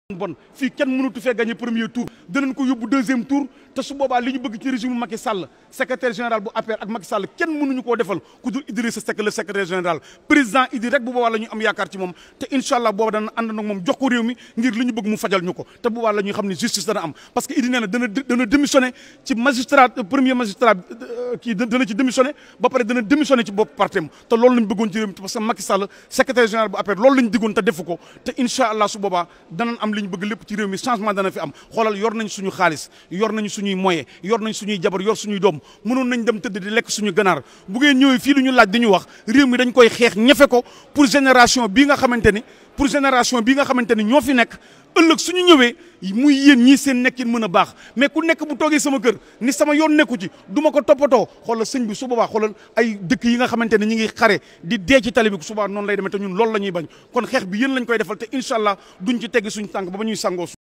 bon fii kenn mënatu fee gagné premier tour danañ ko yóbbu deuxième tour te su boobaa li ñu bëgg ci régime Macky Sall secrétaire général bu APR ak Macky Sall kenn mënuñu koo defal ku dul Idrissa Seck le secrétaire général président Idi rek bu boobaa la ñu am yaakaar ci moom te incha allah booba dana ànd nag moom jox ko réew mi ngir li ñu bëgg mu fajal ñu ko te boobaa la ñuy xam ne justice dana am parce que Idi nee na dana dana démissionné ci magistrat premier magistrat kii dana ci démissionné ba pare dana démissionné ci bopp partem te loolu lañ bëggoon ci réew mi parce que Macky Sall secrétaire général bu APR loolu lañ diggoon te defu ko te incha allah su boobaa danañ am li ñu bëgg lépp ci réew mi changement dana fi am xoolal yor nañ suñu xaalis yor nañ suñuy moyen yor nañ suñuy jabar yor suñuy doom mënoon nañ dem tëdd di lekk suñu ganaar bu ngeen ñëwee fii lu ñu laaj di ñu wax réew mi dañ koy xeex ñefe ko pour génération bii nga xamante ni pour génération bii nga xamante ni ñoo fi nekk ëllëg suñu ñëwee muy yéen ñii seen nekkin mën a baax mais ku nekk bu toogee sama kër ni sama yoon nekku ci du ma ko toppatoo xoolal sëñ bi su boobaa xoolal ay dëkk yi nga xamante ne ñi ngi xare di dee ci tali bi subaa noonu lay demee te ñun loolu la ñuy bañ kon xeex bi yéen lañ koy defal te incha allah duñ ci teggi suñu tànk ba ba ñuy sangoo